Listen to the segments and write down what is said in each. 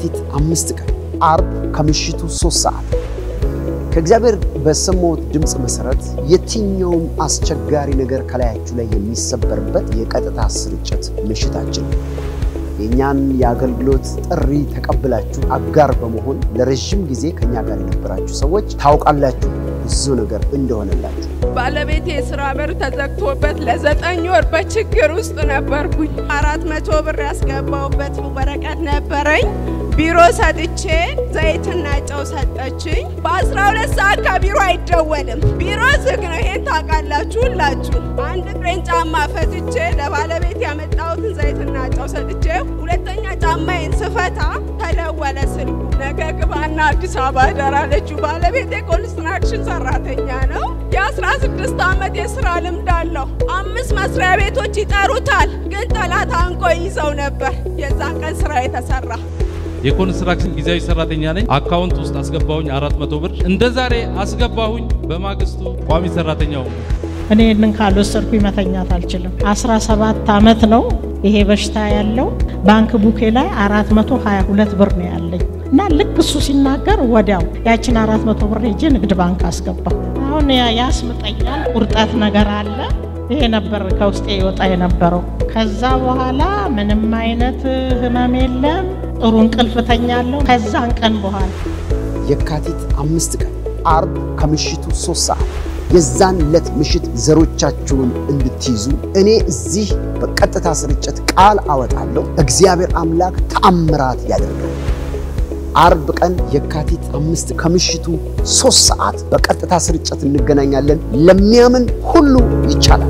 የካቲት አምስት ቀን አርብ ከምሽቱ ሶስት ሰዓት ከእግዚአብሔር በሰማሁት ድምፅ መሠረት የትኛውም አስቸጋሪ ነገር ከላያችሁ ላይ የሚሰበርበት የቀጥታ ስርጭት ምሽታችን ነው። የእኛን የአገልግሎት ጥሪ ተቀብላችሁ አጋር በመሆን ለረዥም ጊዜ ከእኛ ጋር የነበራችሁ ሰዎች ታውቃላችሁ ብዙ ነገር እንደሆነላችሁ። ባለቤቴ የስራ በር ተዘግቶበት ለዘጠኝ ወር በችግር ውስጥ ነበርኩኝ። አራት መቶ ብር ያስገባውበት ወረቀት ነበረኝ። ቢሮ ሰጥቼ ዘይትና ጨው ሰጠችኝ። በአስራ ሁለት ሰዓት ከቢሮ አይደወልም። ቢሮ ዝግ ነው። ይሄን ታውቃላችሁ ሁላችሁ። አንድ ፍሬን ጫማ ፈትቼ ለባለቤት ያመጣሁትን ዘይትና ጨው ሰጥቼ ሁለተኛ ጫማዬን ስፈታ ተደወለ ስልኩ። ነገ ግባና አዲስ አበባ እደራለችው። ባለቤቴ ኮንስትራክሽን ሰራተኛ ነው። የአስራ ስድስት ዓመት የስራ ልምድ አለው። አምስት መስሪያ ቤቶች ይጠሩታል፣ ግን ጠላት አንቆ ይዘው ነበር። የዛን ቀን ስራ የተሰራ የኮንስትራክሽን ጊዜያዊ ሰራተኛ ነኝ። አካውንት ውስጥ አስገባሁኝ አራት መቶ ብር እንደ ዛሬ አስገባሁኝ። በማግስቱ ቋሚ ሰራተኛው እኔ ይህንን ካልወሰድኩኝ መተኛት አልችልም። 17 ዓመት ነው ይሄ በሽታ ያለው። ባንክ ቡኬ ላይ 422 ብር ነው ያለኝ እና ልክ እሱ ሲናገር ወዲያው ያችን 400 ብር ሄጄ ንግድ ባንክ አስገባሁ። አሁን ያስምጠኛል፣ ቁርጠት ነገር አለ። ይሄ ነበር ከውስጤ ይወጣ የነበረው። ከዛ በኋላ ምንም አይነት ህመም የለም። ጥሩ እንቅልፍ ተኛለሁ። ከዛን ቀን በኋላ የካቲት አምስት ቀን አርብ ከምሽቱ ሶስት ሰዓት የዛን ዕለት ምሽት ዘሮቻችሁን እንድትይዙ እኔ እዚህ በቀጥታ ስርጭት ቃል አወጣለሁ። እግዚአብሔር አምላክ ተአምራት ያደርጋል። አርብ ቀን የካቲት አምስት ከምሽቱ ሶስት ሰዓት በቀጥታ ስርጭት እንገናኛለን። ለሚያምን ሁሉ ይቻላል።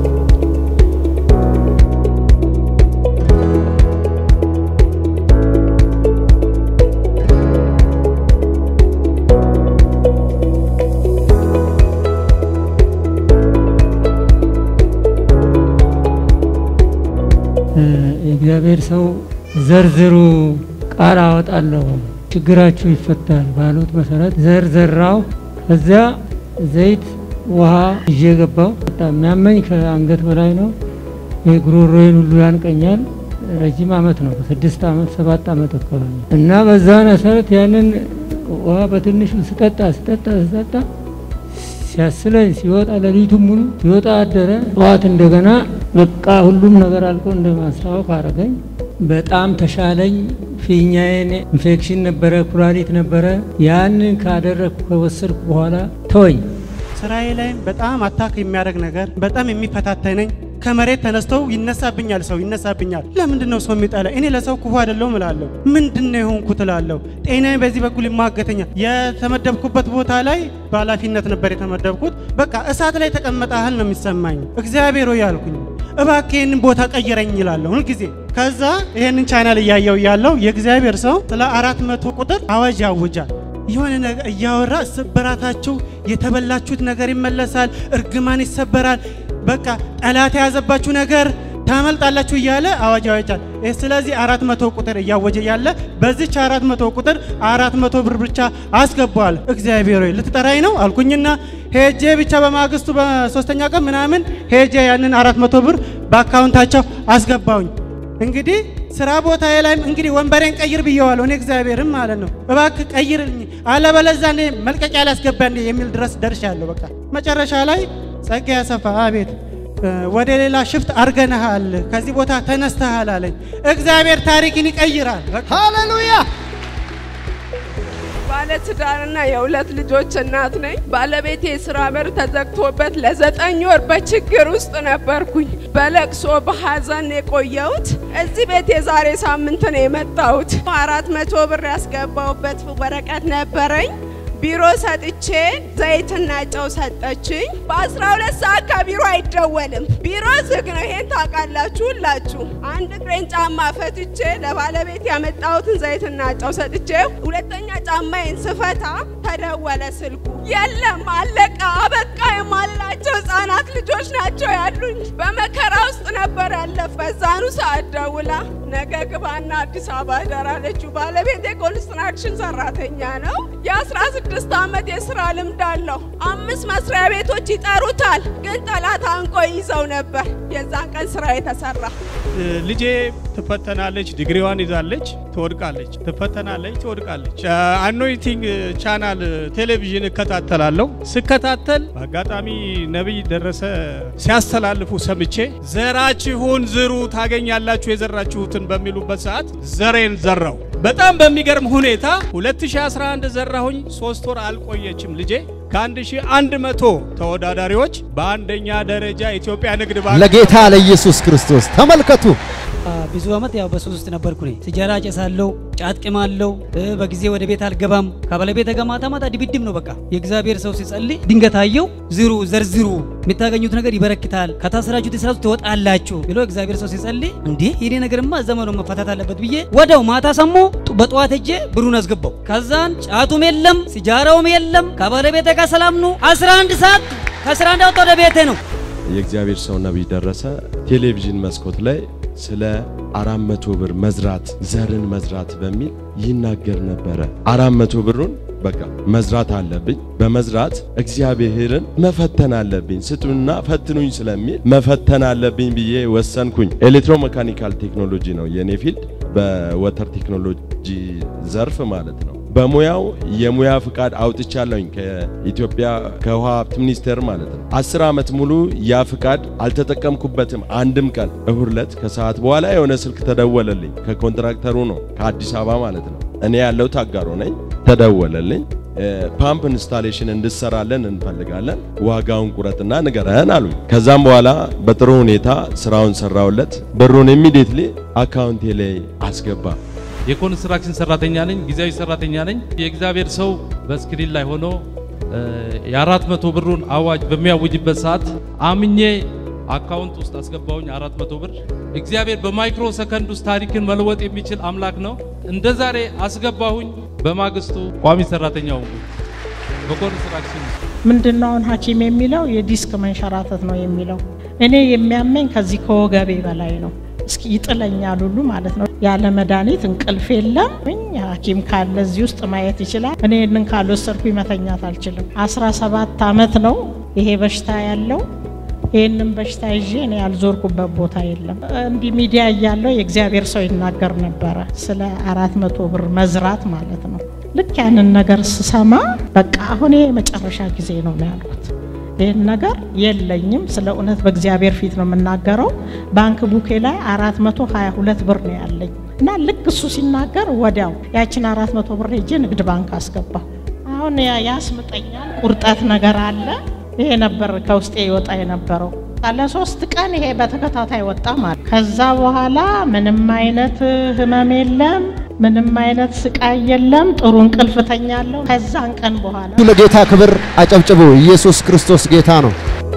የእግዚአብሔር ሰው ዘርዝሩ ቃል አወጣለሁ ችግራችሁ ይፈታል ባሉት መሰረት ዘር ዘራው። ከዚያ ዘይት ውሃ ይዤ ገባው። በጣም የሚያመኝ ከአንገት በላይ ነው። የጉሮሮዬን ሁሉ ያንቀኛል። ረጅም አመት ነው፣ ስድስት አመት ሰባት አመት አካባቢ እና በዛ መሰረት ያንን ውሃ በትንሹ ስጠጣ ስጠጣ ስጠጣ ሲያስለኝ ሲወጣ ሌሊቱን ሙሉ ሲወጣ አደረ። ጠዋት እንደገና በቃ ሁሉም ነገር አልቆ እንደ ማስታወቅ አረገኝ። በጣም ተሻለኝ። ፊኛዬን ኢንፌክሽን ነበረ፣ ኩላሊት ነበረ። ያንን ካደረግኩ ከወሰድኩ በኋላ ተወኝ። ስራዬ ላይም በጣም አታክ የሚያደርግ ነገር በጣም የሚፈታተነኝ ከመሬት ተነስተው ይነሳብኛል፣ ሰው ይነሳብኛል። ለምንድን ነው ሰው የሚጠላ? እኔ ለሰው ክፉ አይደለሁም እላለሁ። ምንድን ነው የሆንኩት እላለሁ። ጤናዬ በዚህ በኩል ይማገተኛል። የተመደብኩበት ቦታ ላይ በኃላፊነት ነበር የተመደብኩት። በቃ እሳት ላይ ተቀመጠ ያህል ነው የሚሰማኝ። እግዚአብሔር ሆይ አልኩኝ፣ እባክህ ይህንን ቦታ ቀይረኝ ይላለሁ ሁልጊዜ። ከዛ ይህንን ቻናል እያየው ያለው የእግዚአብሔር ሰው ስለ አራት መቶ ቁጥር አዋጅ ያውጃል። የሆነ ነገር እያወራ ስብራታችሁ የተበላችሁት ነገር ይመለሳል፣ እርግማን ይሰበራል፣ በቃ ጠላት የያዘባችሁ ነገር ታመልጣላችሁ እያለ አዋጅ ያወጃል። ስለዚህ አራት መቶ ቁጥር እያወጀ ያለ በዚች አራት መቶ ቁጥር አራት መቶ ብር ብቻ አስገባዋል። እግዚአብሔር ሆይ ልትጠራኝ ነው አልኩኝና ሄጄ ብቻ በማግስቱ በሶስተኛ ቀን ምናምን ሄጄ ያንን አራት መቶ ብር በአካውንታቸው አስገባውኝ። እንግዲህ ስራ ቦታ ላይም እንግዲህ ወንበሬን ቀይር ብየዋለሁ እኔ እግዚአብሔርም ማለት ነው። እባክህ ቀይርልኝ አለበለዚያ እኔ መልቀቂያ ላስገባ እንዴ የሚል ድረስ ደርሻለሁ። በቃ መጨረሻ ላይ ጸጋ ያሰፋ አቤት ወደ ሌላ ሽፍት አርገንሃል፣ ከዚህ ቦታ ተነስተሃል አለኝ። እግዚአብሔር ታሪክን ይቀይራል። ሃሌሉያ! ባለትዳርና የሁለት ልጆች እናት ነኝ። ባለቤቴ የስራ በር ተዘግቶበት ለዘጠኝ ወር በችግር ውስጥ ነበርኩኝ። በለቅሶ በሀዘን የቆየሁት እዚህ ቤት የዛሬ ሳምንት ነው የመጣሁት። አራት መቶ ብር ያስገባውበት ወረቀት ነበረኝ። ቢሮ ሰጥቼ ዘይትና ጨው ሰጠችኝ። በአስራ ሁለት ሰዓት ከቢሮ አይደወልም። ቢሮ ዝግ ነው። ይሄን ታውቃላችሁ ሁላችሁ። አንድ እግሬን ጫማ ፈትቼ ለባለቤት ያመጣሁትን ዘይትና ጨው ሰጥቼ ሁለተኛ ጫማዬን ስፈታ ተደወለ ስልኩ። የለም አለቀ፣ አበቃ የማልላቸው ህጻናት ልጆች ናቸው ያሉኝ። በመከራ ውስጥ ነበር ያለፍ። በዛኑ ሰዓት ደውላ ነገ ግባና አዲስ አበባ እደራለችው። ባለቤቴ ኮንስትራክሽን ሰራተኛ ነው። የአስራ ስድስት ዓመት የስራ ልምድ አለው። አምስት መስሪያ ቤቶች ይጠሩታል፣ ግን ጠላት አንቆ ይዘው ነበር። የዛን ቀን ስራ የተሰራ ልጄ ትፈተናለች፣ ዲግሪዋን ይዛለች፣ ትወድቃለች፣ ትፈተናለች፣ ትወድቃለች። አኖይቲንግ ቻናል ቴሌቪዥን እከታተላለሁ። ስከታተል በአጋጣሚ ነቢይ ደረሰ ሲያስተላልፉ ሰምቼ ዘራችሁን ዝሩ ታገኛላችሁ የዘራችሁትን በሚሉበት ሰዓት ዘሬን ዘራው። በጣም በሚገርም ሁኔታ 2011 ዘራሁኝ። ሶስት ወር አልቆየችም ልጄ ከ1100 ተወዳዳሪዎች በአንደኛ ደረጃ ኢትዮጵያ ንግድ ባንክ ለጌታ ለኢየሱስ ክርስቶስ ተመልከቱ። ብዙ አመት ያው በሱስ ውስጥ ነበርኩ እኔ። ሲጃራ ጨሳለሁ፣ ጫት ቅማለሁ፣ በጊዜ ወደ ቤት አልገባም። ከባለቤቴ ጋር ማታ ማታ ድብድብ ነው በቃ። የእግዚአብሔር ሰው ሲጸልይ ድንገት አየው። ዝሩ ዘርዝሩ፣ የምታገኙት ነገር ይበረክታል፣ ከታሰራችሁት እስራት ትወጣላችሁ ብሎ እግዚአብሔር ሰው ሲጸልይ፣ እንዴ ይሄ ነገርማ ዘመኑ መፈታት አለበት ብዬ ወደው ማታ ሰሞ በጠዋት ሄጄ ብሩን አስገባው። ከዛን ጫቱም የለም ሲጃራውም የለም። ከባለቤቴ ጋር ሰላም ነው። 11 ሰዓት ከስራ እንዳወጣ ወደ ቤቴ ነው። የእግዚአብሔር ሰው ነቢይ ደረሰ ቴሌቪዥን መስኮት ላይ ስለ አራት መቶ ብር መዝራት ዘርን መዝራት በሚል ይናገር ነበረ። አራት መቶ ብሩን በቃ መዝራት አለብኝ፣ በመዝራት እግዚአብሔርን መፈተን አለብኝ፣ ስጡና ፈትኑኝ ስለሚል መፈተን አለብኝ ብዬ ወሰንኩኝ። ኤሌክትሮሜካኒካል ቴክኖሎጂ ነው የኔ ፊልድ፣ በወተር ቴክኖሎጂ ዘርፍ ማለት ነው። በሙያው የሙያ ፍቃድ አውጥቻለሁኝ ከኢትዮጵያ ከውሃ ሀብት ሚኒስቴር ማለት ነው። አስር ዓመት ሙሉ ያ ፍቃድ አልተጠቀምኩበትም አንድም ቀን። እሁድ ዕለት ከሰዓት በኋላ የሆነ ስልክ ተደወለልኝ። ከኮንትራክተሩ ነው ከአዲስ አበባ ማለት ነው። እኔ ያለው ታጋሮ ነኝ። ተደወለልኝ። ፓምፕ ኢንስታሌሽን እንድሰራለን እንፈልጋለን፣ ዋጋውን ቁረጥና ንገረን አሉኝ። ከዛም በኋላ በጥሩ ሁኔታ ስራውን ሰራውለት። ብሩን ኢሚዲየትሊ አካውንቴ ላይ አስገባ። የኮንስትራክሽን ሰራተኛ ነኝ፣ ጊዜያዊ ሰራተኛ ነኝ። የእግዚአብሔር ሰው በስክሪን ላይ ሆኖ የአራት መቶ ብሩን አዋጅ በሚያውጅበት ሰዓት አምኜ አካውንት ውስጥ አስገባውኝ አራት መቶ ብር። እግዚአብሔር በማይክሮ ሰከንድ ውስጥ ታሪክን መለወጥ የሚችል አምላክ ነው። እንደ ዛሬ አስገባሁኝ። በማግስቱ ቋሚ ሰራተኛው በኮንስትራክሽን ምንድነው አሁን ሐኪም የሚለው የዲስክ መንሸራተት ነው የሚለው። እኔ የሚያመኝ ከዚህ ከወገቤ በላይ ነው። እስኪ ይጥለኛል ሁሉ ማለት ነው። ያለ መድኃኒት እንቅልፍ የለም። ሐኪም ካለ እዚህ ውስጥ ማየት ይችላል። እኔ ይህንን ካልወሰድኩኝ መተኛት አልችልም። 17 ዓመት ነው ይሄ በሽታ ያለው። ይህንን በሽታ ይዤ እኔ ያልዞርኩበት ቦታ የለም። እንዲህ ሚዲያ እያለው የእግዚአብሔር ሰው ይናገር ነበረ ስለ አራት መቶ ብር መዝራት ማለት ነው። ልክ ያንን ነገር ስሰማ በቃ አሁን ይሄ የመጨረሻ ጊዜ ነው ነው ያልኩት። ይህን ነገር የለኝም። ስለ እውነት በእግዚአብሔር ፊት ነው የምናገረው። ባንክ ቡኬ ላይ አራት መቶ ሀያ ሁለት ብር ነው ያለኝ እና ልክ እሱ ሲናገር ወዲያው ያችን አራት መቶ ብር ሄጄ ንግድ ባንክ አስገባሁ። አሁን ያስምጠኛል፣ ቁርጠት ነገር አለ። ይሄ ነበር ከውስጤ ይወጣ የነበረው። ለሶስት ቀን ይሄ በተከታታይ ወጣ ማለት። ከዛ በኋላ ምንም አይነት ህመም የለም፣ ምንም አይነት ስቃይ የለም። ጥሩ እንቅልፍ ተኛለሁ። ከዛን ቀን በኋላ ለጌታ ክብር አጨብጭቡ። ኢየሱስ ክርስቶስ ጌታ ነው።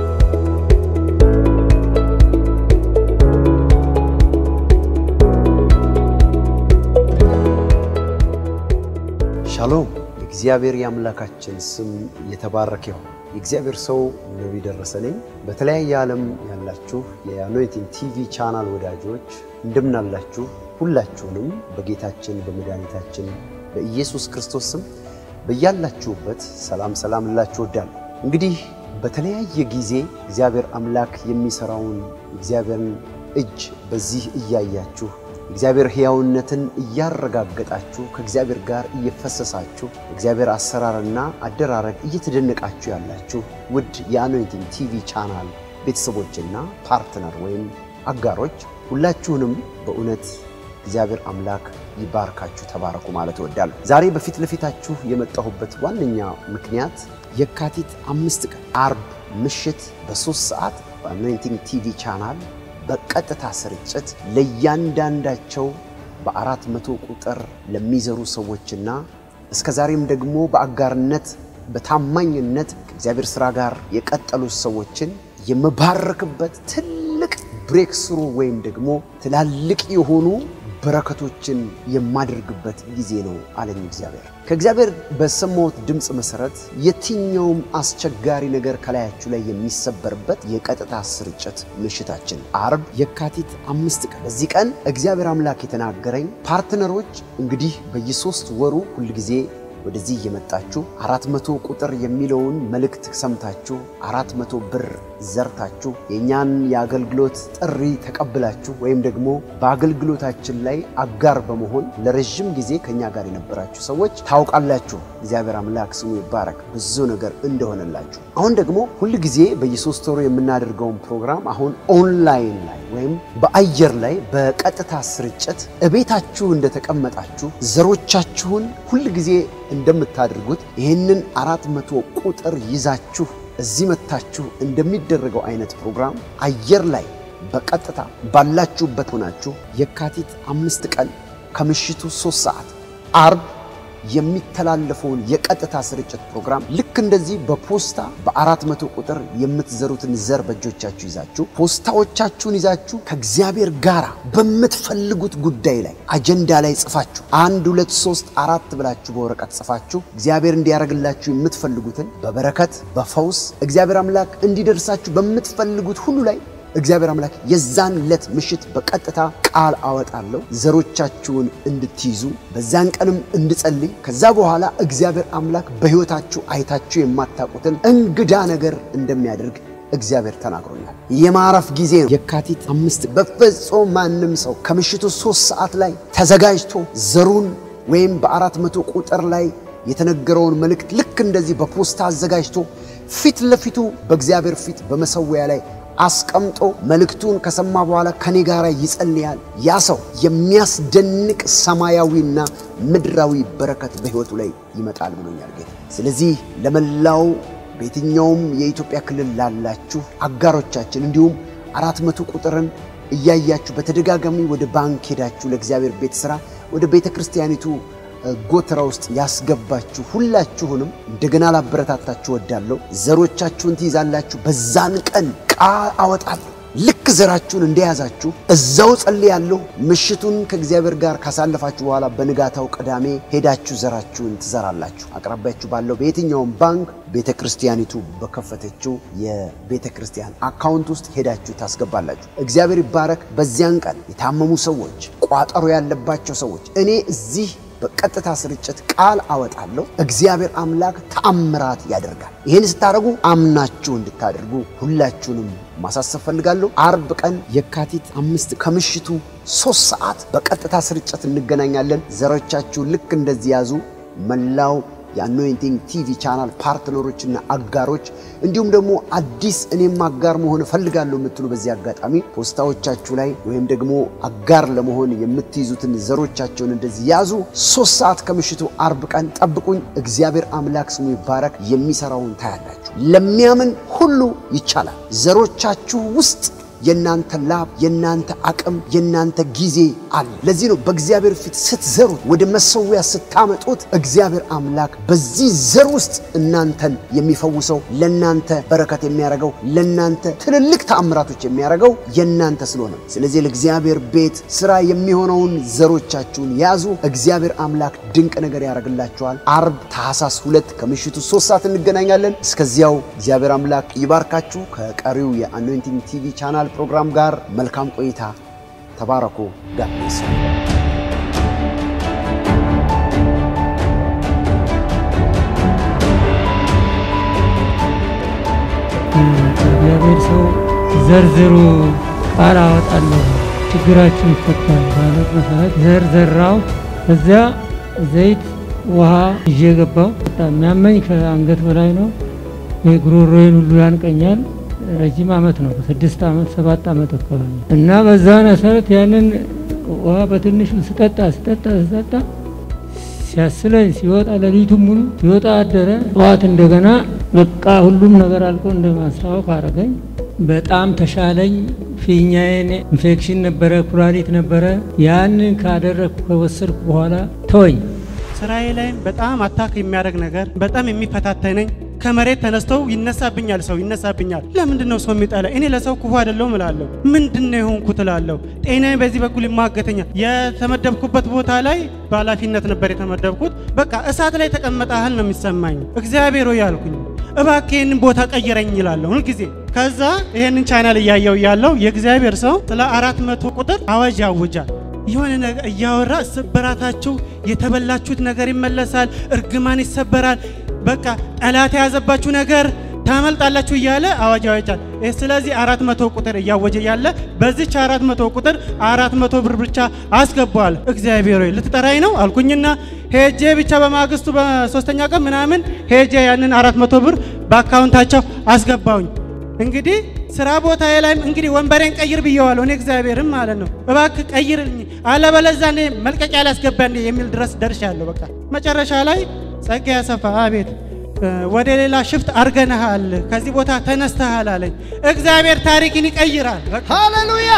ሻሎም። የእግዚአብሔር የአምላካችን ስም የተባረከ ይሁን። የእግዚአብሔር ሰው ነቢይ ደረሰ ነኝ። በተለያየ ዓለም ያላችሁ የአኖይቲንግ ቲቪ ቻናል ወዳጆች እንደምናላችሁ፣ ሁላችሁንም በጌታችን በመድኃኒታችን በኢየሱስ ክርስቶስ ስም በያላችሁበት ሰላም ሰላም ልላችሁ እወዳለሁ። እንግዲህ በተለያየ ጊዜ እግዚአብሔር አምላክ የሚሰራውን እግዚአብሔርን እጅ በዚህ እያያችሁ እግዚአብሔር ሕያውነትን እያረጋገጣችሁ ከእግዚአብሔር ጋር እየፈሰሳችሁ እግዚአብሔር አሰራርና አደራረግ እየተደነቃችሁ ያላችሁ ውድ የአኖይንቲንግ ቲቪ ቻናል ቤተሰቦችና ፓርትነር ወይም አጋሮች ሁላችሁንም በእውነት እግዚአብሔር አምላክ ይባርካችሁ፣ ተባረኩ ማለት እወዳለሁ። ዛሬ በፊት ለፊታችሁ የመጣሁበት ዋነኛ ምክንያት የካቲት አምስት ቀን አርብ ምሽት በሶስት ሰዓት በአኖይንቲንግ ቲቪ ቻናል በቀጥታ ስርጭት ለእያንዳንዳቸው በአራት መቶ ቁጥር ለሚዘሩ ሰዎችና እስከ ዛሬም ደግሞ በአጋርነት በታማኝነት ከእግዚአብሔር ሥራ ጋር የቀጠሉ ሰዎችን የምባረክበት ትልቅ ብሬክ ስሩ ወይም ደግሞ ትላልቅ የሆኑ በረከቶችን የማደርግበት ጊዜ ነው አለኝ እግዚአብሔር። ከእግዚአብሔር በሰማሁት ድምፅ መሰረት የትኛውም አስቸጋሪ ነገር ከላያችሁ ላይ የሚሰበርበት የቀጥታ ስርጭት ምሽታችን አርብ የካቲት አምስት ቀን። በዚህ ቀን እግዚአብሔር አምላክ የተናገረኝ ፓርትነሮች እንግዲህ በየሶስት ወሩ ሁልጊዜ ወደዚህ እየመጣችሁ አራት መቶ ቁጥር የሚለውን መልእክት ሰምታችሁ አራት መቶ ብር ዘርታችሁ የእኛን የአገልግሎት ጥሪ ተቀብላችሁ ወይም ደግሞ በአገልግሎታችን ላይ አጋር በመሆን ለረዥም ጊዜ ከእኛ ጋር የነበራችሁ ሰዎች ታውቃላችሁ። እግዚአብሔር አምላክ ስሙ ይባረክ ብዙ ነገር እንደሆነላችሁ። አሁን ደግሞ ሁል ጊዜ በየሶስት ወሩ የምናደርገውን ፕሮግራም አሁን ኦንላይን ላይ ወይም በአየር ላይ በቀጥታ ስርጭት እቤታችሁ እንደተቀመጣችሁ ዘሮቻችሁን ሁል ጊዜ እንደምታደርጉት ይህንን አራት መቶ ቁጥር ይዛችሁ እዚህ መታችሁ እንደሚደረገው አይነት ፕሮግራም አየር ላይ በቀጥታ ባላችሁበት ሆናችሁ የካቲት አምስት ቀን ከምሽቱ ሶስት ሰዓት አርብ የሚተላለፈውን የቀጥታ ስርጭት ፕሮግራም ልክ እንደዚህ በፖስታ በአራት መቶ ቁጥር የምትዘሩትን ዘር በእጆቻችሁ ይዛችሁ ፖስታዎቻችሁን ይዛችሁ ከእግዚአብሔር ጋር በምትፈልጉት ጉዳይ ላይ አጀንዳ ላይ ጽፋችሁ አንድ ሁለት ሶስት አራት ብላችሁ በወረቀት ጽፋችሁ እግዚአብሔር እንዲያደርግላችሁ የምትፈልጉትን በበረከት በፈውስ እግዚአብሔር አምላክ እንዲደርሳችሁ በምትፈልጉት ሁሉ ላይ እግዚአብሔር አምላክ የዛን ዕለት ምሽት በቀጥታ ቃል አወጣለሁ ዘሮቻችሁን እንድትይዙ በዛን ቀንም እንድጸልይ ከዛ በኋላ እግዚአብሔር አምላክ በሕይወታችሁ አይታችሁ የማታውቁትን እንግዳ ነገር እንደሚያደርግ እግዚአብሔር ተናግሮኛል። የማረፍ ጊዜ ነው። የካቲት አምስት በፍጹም ማንም ሰው ከምሽቱ ሶስት ሰዓት ላይ ተዘጋጅቶ ዘሩን ወይም በአራት መቶ ቁጥር ላይ የተነገረውን መልእክት ልክ እንደዚህ በፖስታ አዘጋጅቶ ፊት ለፊቱ በእግዚአብሔር ፊት በመሰዊያ ላይ አስቀምጦ መልእክቱን ከሰማ በኋላ ከኔ ጋር ይጸልያል። ያ ሰው የሚያስደንቅ ሰማያዊና ምድራዊ በረከት በሕይወቱ ላይ ይመጣል ብሎኛል ጌታ። ስለዚህ ለመላው በየትኛውም የኢትዮጵያ ክልል ላላችሁ አጋሮቻችን እንዲሁም አራት መቶ ቁጥርን እያያችሁ በተደጋጋሚ ወደ ባንክ ሄዳችሁ ለእግዚአብሔር ቤት ሥራ ወደ ቤተ ክርስቲያኒቱ ጎተራ ውስጥ ያስገባችሁ ሁላችሁንም እንደገና ላበረታታችሁ ወዳለሁ። ዘሮቻችሁን ትይዛላችሁ። በዛን ቀን ቃል አወጣለሁ። ልክ ዘራችሁን እንደያዛችሁ እዛው ጸልያለሁ። ምሽቱን ከእግዚአብሔር ጋር ካሳለፋችሁ በኋላ በንጋታው ቅዳሜ ሄዳችሁ ዘራችሁን ትዘራላችሁ። አቅራቢያችሁ ባለው በየትኛውም ባንክ ቤተ ክርስቲያኒቱ በከፈተችው የቤተ ክርስቲያን አካውንት ውስጥ ሄዳችሁ ታስገባላችሁ። እግዚአብሔር ይባረክ። በዚያን ቀን የታመሙ ሰዎች፣ ቋጠሮ ያለባቸው ሰዎች እኔ እዚህ በቀጥታ ስርጭት ቃል አወጣለሁ። እግዚአብሔር አምላክ ተአምራት ያደርጋል። ይህን ስታደርጉ አምናችሁ እንድታደርጉ ሁላችሁንም ማሳሰብ ፈልጋለሁ። አርብ ቀን የካቲት አምስት ከምሽቱ ሶስት ሰዓት በቀጥታ ስርጭት እንገናኛለን። ዘሮቻችሁን ልክ እንደዚህ ያዙ። መላው የአኖይንቲንግ ቲቪ ቻናል ፓርትነሮችና አጋሮች እንዲሁም ደግሞ አዲስ እኔም አጋር መሆን እፈልጋለሁ የምትሉ በዚህ አጋጣሚ ፖስታዎቻችሁ ላይ ወይም ደግሞ አጋር ለመሆን የምትይዙትን ዘሮቻቸውን እንደዚህ ያዙ። ሶስት ሰዓት ከምሽቱ አርብ ቀን ጠብቁኝ። እግዚአብሔር አምላክ ስሙ ይባረክ። የሚሰራውን ታያላችሁ። ለሚያምን ሁሉ ይቻላል። ዘሮቻችሁ ውስጥ የእናንተ ላብ፣ የእናንተ አቅም፣ የእናንተ ጊዜ አለ። ለዚህ ነው በእግዚአብሔር ፊት ስትዘሩት፣ ወደ መሰዊያ ስታመጡት እግዚአብሔር አምላክ በዚህ ዘር ውስጥ እናንተን የሚፈውሰው ለእናንተ በረከት የሚያደርገው ለእናንተ ትልልቅ ተአምራቶች የሚያደርገው የእናንተ ስለሆነ፣ ስለዚህ ለእግዚአብሔር ቤት ስራ የሚሆነውን ዘሮቻችሁን ያዙ። እግዚአብሔር አምላክ ድንቅ ነገር ያደርግላችኋል። አርብ ታህሳስ ሁለት ከምሽቱ ሶስት ሰዓት እንገናኛለን። እስከዚያው እግዚአብሔር አምላክ ይባርካችሁ። ከቀሪው የአኖይንቲንግ ቲቪ ቻናል ፕሮግራም ጋር መልካም ቆይታ። ተባረኩ። ጋብስ እግዚአብሔር ሰው ዘርዝሩ ቃል አወጣለሁ ችግራችሁ ይፈታል ባለት መሰረት ዘር ዘራው። እዚያ ዘይት ውሃ ይዤ ገባው። በጣም የሚያመኝ ከአንገት በላይ ነው። የጉሮሮዬን ሁሉ ያንቀኛል። ረጅም አመት ነው፣ ስድስት አመት ሰባት አመት አካባቢ እና በዛ መሰረት ያንን ውሃ በትንሹ ስጠጣ ስጠጣ ስጠጣ ሲያስለኝ ሲወጣ ሌሊቱን ሙሉ ሲወጣ አደረ። ጠዋት እንደገና በቃ ሁሉም ነገር አልቆ እንደ ማስታወቅ አረገኝ። በጣም ተሻለኝ። ፊኛዬን ኢንፌክሽን ነበረ፣ ኩላሊት ነበረ። ያንን ካደረግኩ ከወሰድኩ በኋላ ተወኝ። ስራዬ ላይም በጣም አታክ የሚያደርግ ነገር በጣም የሚፈታተነኝ ከመሬት ተነስተው ይነሳብኛል፣ ሰው ይነሳብኛል። ለምንድን ነው ሰው የሚጠላ? እኔ ለሰው ክፉ አይደለሁም እላለሁ። ምንድን ነው የሆንኩት እላለሁ። ጤናዬ በዚህ በኩል ይማገተኛል። የተመደብኩበት ቦታ ላይ በኃላፊነት ነበር የተመደብኩት። በቃ እሳት ላይ ተቀመጠ ያህል ነው የሚሰማኝ። እግዚአብሔር ሆይ ያልኩኝ እባክህ ይህንን ቦታ ቀይረኝ ይላለሁ ሁልጊዜ። ከዛ ይህንን ቻናል እያየው ያለው የእግዚአብሔር ሰው ስለ አራት መቶ ቁጥር አዋጅ ያውጃል። የሆነ ነገር እያወራ ስብራታችሁ የተበላችሁት ነገር ይመለሳል፣ እርግማን ይሰበራል፣ በቃ ጠላት የያዘባችሁ ነገር ታመልጣላችሁ እያለ አዋጅ ያወጃል። ይህ ስለዚህ አራት መቶ ቁጥር እያወጀ ያለ በዚች አራት መቶ ቁጥር አራት መቶ ብር ብቻ አስገባዋል። እግዚአብሔር ሆይ ልትጠራኝ ነው አልኩኝና ሄጄ ብቻ በማግስቱ በሶስተኛ ቀን ምናምን ሄጄ ያንን አራት መቶ ብር በአካውንታቸው አስገባውኝ። እንግዲህ ስራ ቦታ ላይም እንግዲህ ወንበሬን ቀይር ብየዋለሁ እኔ እግዚአብሔርም ማለት ነው። እባክህ ቀይርልኝ አለበለዚያ እኔ መልቀቂያ ላስገባ እንዴ የሚል ድረስ ደርሻለሁ። በቃ መጨረሻ ላይ ጸጋ ያሰፋ አቤት ወደ ሌላ ሽፍት አርገንሃል፣ ከዚህ ቦታ ተነስተሃል አለኝ። እግዚአብሔር ታሪክን ይቀይራል። ሃሌሉያ!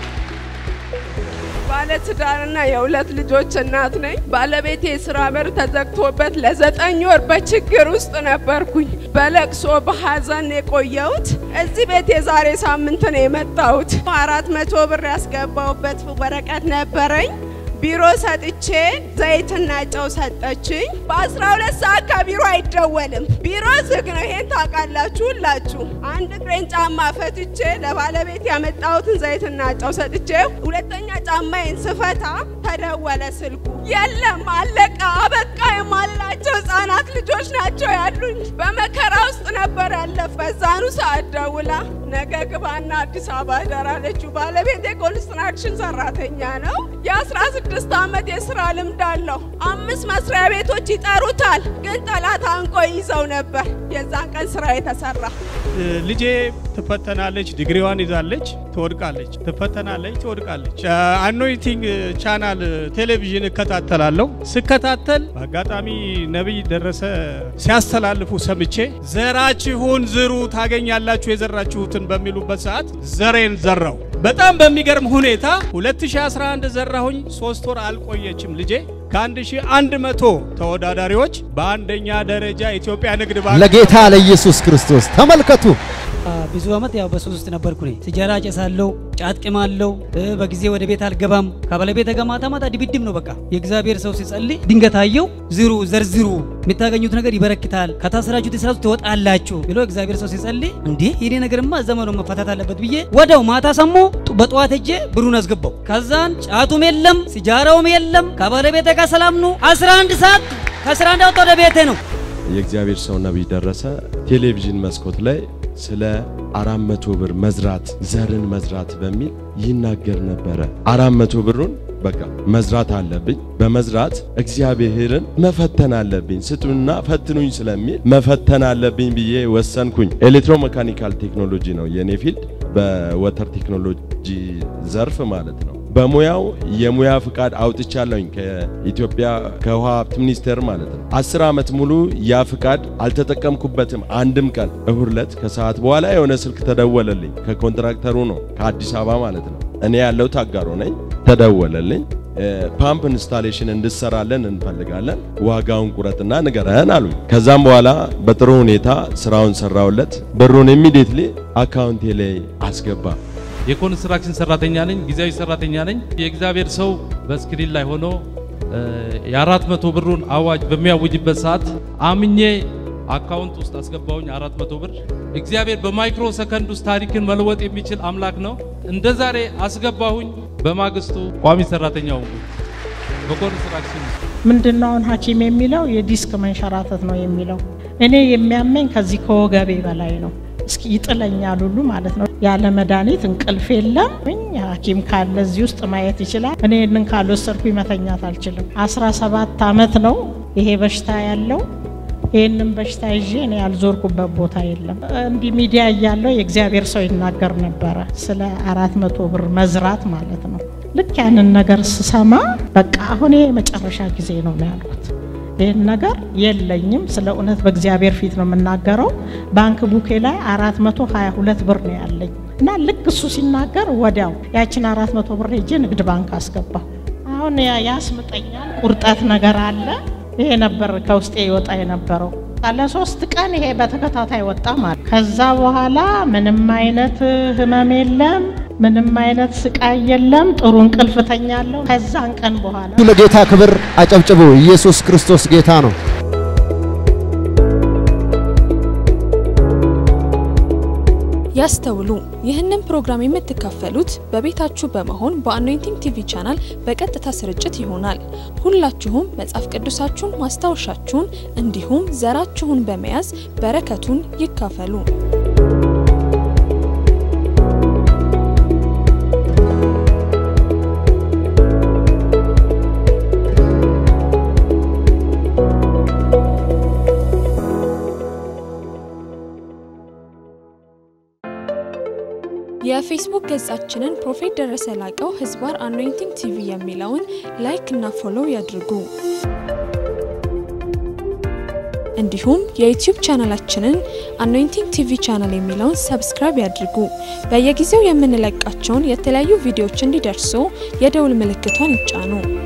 ባለትዳርና የሁለት ልጆች እናት ነኝ። ባለቤቴ የስራ በር ተዘግቶበት ለዘጠኝ ወር በችግር ውስጥ ነበርኩኝ። በለቅሶ በሀዘን የቆየሁት እዚህ ቤት የዛሬ ሳምንት ነው የመጣሁት። አራት መቶ ብር ያስገባሁበት ወረቀት ነበረኝ። ቢሮ ሰጥቼ ዘይትና ጨው ሰጠችኝ። በአስራ ሁለት ሰዓት ከቢሮ አይደወልም። ቢሮ ዝግ ነው። ይሄን ታውቃላችሁ ሁላችሁ። አንድ እግሬን ጫማ ፈትቼ ለባለቤት ያመጣሁትን ዘይትና ጨው ሰጥቼ ሁለተኛ ጫማዬን ስፈታ ተደወለ ስልኩ። የለም አለቀ፣ አበቃ የማላቸው ህጻናት ልጆች ናቸው ያሉኝ። በመከራ ውስጥ ነበር ያለፍ። በዛኑ ሰዓት ደውላ ነገ ግባና አዲስ አበባ እደር አለችው። ባለቤት የኮንስትራክሽን ሰራተኛ ነው። የአስራ ስድስት ዓመት የስራ ልምድ አለው። አምስት መስሪያ ቤቶች ይጠሩታል፣ ግን ጠላት አንቆ ይዘው ነበር። የዛን ቀን ስራ የተሰራ ልጄ ትፈተናለች፣ ዲግሪዋን ይዛለች፣ ትወድቃለች፣ ትፈተናለች፣ ትወድቃለች። አኖይቲንግ ቻናል ቴሌቪዥን እከታተላለሁ። ስከታተል በአጋጣሚ ነቢይ ደረሰ ሲያስተላልፉ ሰምቼ ዘራችሁን ዝሩ ታገኛላችሁ የዘራችሁትን በሚሉበት ሰዓት ዘሬን ዘራው። በጣም በሚገርም ሁኔታ 2011 ዘራሁኝ። ሶስት ወር አልቆየችም ልጄ ከ1100 ተወዳዳሪዎች በአንደኛ ደረጃ ኢትዮጵያ ንግድ ባንክ ለጌታ ለኢየሱስ ክርስቶስ ተመልከቱ። ብዙ አመት ያው በሱስ ውስጥ ነበርኩ እኔ። ሲጃራ ጨሳለሁ፣ ጫት ቅማለሁ፣ በጊዜ ወደ ቤት አልገባም። ከባለቤቴ ጋር ማታ ማታ ድብድብ ነው በቃ። የእግዚአብሔር ሰው ሲጸልይ ድንገት አየው። ዝሩ ዘርዝሩ፣ የምታገኙት ነገር ይበረክታል፣ ከታሰራችሁት እስራት ትወጣላችሁ ብሎ እግዚአብሔር ሰው ሲጸልይ፣ እንዴ የኔ ነገርማ ዘመኑ መፈታት አለበት ብዬ ወደው ማታ ሰሞ በጠዋት ሄጄ ብሩን አስገባው። ከዛን ጫቱም የለም ሲጃራውም የለም። ከባለቤቴ ጋር ሰላም ነው። 11 ሰዓት ከስራ እንዳወጣ ወደ ቤቴ ነው። የእግዚአብሔር ሰው ነቢይ ደረሰ ቴሌቪዥን መስኮት ላይ ስለ አራት መቶ ብር መዝራት ዘርን መዝራት በሚል ይናገር ነበረ። አራት መቶ ብሩን በቃ መዝራት አለብኝ፣ በመዝራት እግዚአብሔርን መፈተን አለብኝ፣ ስጡና ፈትኑኝ ስለሚል መፈተን አለብኝ ብዬ ወሰንኩኝ። ኤሌክትሮሜካኒካል ቴክኖሎጂ ነው የኔ ፊልድ፣ በወተር ቴክኖሎጂ ዘርፍ ማለት ነው። በሙያው የሙያ ፍቃድ አውጥቻለሁኝ ከኢትዮጵያ ከውሃ ሀብት ሚኒስቴር ማለት ነው። አስር ዓመት ሙሉ ያ ፍቃድ አልተጠቀምኩበትም አንድም ቀን። እሁድ ዕለት ከሰዓት በኋላ የሆነ ስልክ ተደወለልኝ። ከኮንትራክተሩ ነው ከአዲስ አበባ ማለት ነው። እኔ ያለው ታጋሮ ነኝ። ተደወለልኝ። ፓምፕ ኢንስታሌሽን እንድሰራለን እንፈልጋለን፣ ዋጋውን ቁረጥና ንገረን አሉኝ። ከዛም በኋላ በጥሩ ሁኔታ ስራውን ሰራውለት። ብሩን ኢሚዲየትሊ አካውንቴ ላይ አስገባ። የኮንስትራክሽን ሰራተኛ ነኝ፣ ጊዜያዊ ሰራተኛ ነኝ። የእግዚአብሔር ሰው በስክሪን ላይ ሆኖ የአራት መቶ ብሩን አዋጅ በሚያውጅበት ሰዓት አምኜ አካውንት ውስጥ አስገባውኝ አራት መቶ ብር። እግዚአብሔር በማይክሮ ሰከንድ ውስጥ ታሪክን መለወጥ የሚችል አምላክ ነው። እንደ ዛሬ አስገባሁኝ። በማግስቱ ቋሚ ሰራተኛ ሆንኩኝ በኮንስትራክሽን ምንድነው አሁን ሐኪም የሚለው የዲስክ መንሸራተት ነው የሚለው። እኔ የሚያመኝ ከዚህ ከወገቤ በላይ ነው። እስኪ ይጥለኛል ሁሉ ማለት ነው። ያለ መድኃኒት እንቅልፍ የለም። ሐኪም ካለ እዚህ ውስጥ ማየት ይችላል። እኔ ይህንን ካልወሰድኩኝ መተኛት አልችልም። አስራ ሰባት አመት ነው ይሄ በሽታ ያለው። ይህንን በሽታ ይዤ እኔ ያልዞርኩበት ቦታ የለም። እንዲህ ሚዲያ እያለው የእግዚአብሔር ሰው ይናገር ነበረ ስለ አራት መቶ ብር መዝራት ማለት ነው። ልክ ያንን ነገር ስሰማ በቃ አሁን ይሄ የመጨረሻ ጊዜ ነው ነው ያልኩት። ይህን ነገር የለኝም። ስለ እውነት በእግዚአብሔር ፊት ነው የምናገረው። ባንክ ቡኬ ላይ አራት መቶ ሀያ ሁለት ብር ነው ያለኝ እና ልክ እሱ ሲናገር ወዲያው ያችን አራት መቶ ብር ሄጄ ንግድ ባንክ አስገባሁ። አሁን ያስምጠኛል፣ ቁርጠት ነገር አለ። ይሄ ነበር ከውስጤ ይወጣ የነበረው። ለሶስት ቀን ይሄ በተከታታይ ወጣ ማለት። ከዛ በኋላ ምንም አይነት ህመም የለም፣ ምንም አይነት ስቃይ የለም። ጥሩ እንቅልፍ ተኛለሁ። ከዛን ቀን በኋላ ለጌታ ክብር አጨብጭቡ። ኢየሱስ ክርስቶስ ጌታ ነው። ያስተውሉ። ይህንን ፕሮግራም የምትካፈሉት በቤታችሁ በመሆን በአኖይንቲንግ ቲቪ ቻናል በቀጥታ ስርጭት ይሆናል። ሁላችሁም መጽሐፍ ቅዱሳችሁን፣ ማስታወሻችሁን እንዲሁም ዘራችሁን በመያዝ በረከቱን ይካፈሉ። የፌስቡክ ገጻችንን ፕሮፌት ደረሰ ላቀው ህዝባር አኖይንቲንግ ቲቪ የሚለውን ላይክ እና ፎሎው ያድርጉ። እንዲሁም የዩቲዩብ ቻናላችንን አኖይንቲንግ ቲቪ ቻናል የሚለውን ሰብስክራይብ ያድርጉ። በየጊዜው የምንለቃቸውን የተለያዩ ቪዲዮዎች እንዲደርሱ የደውል ምልክቷን ይጫኑ።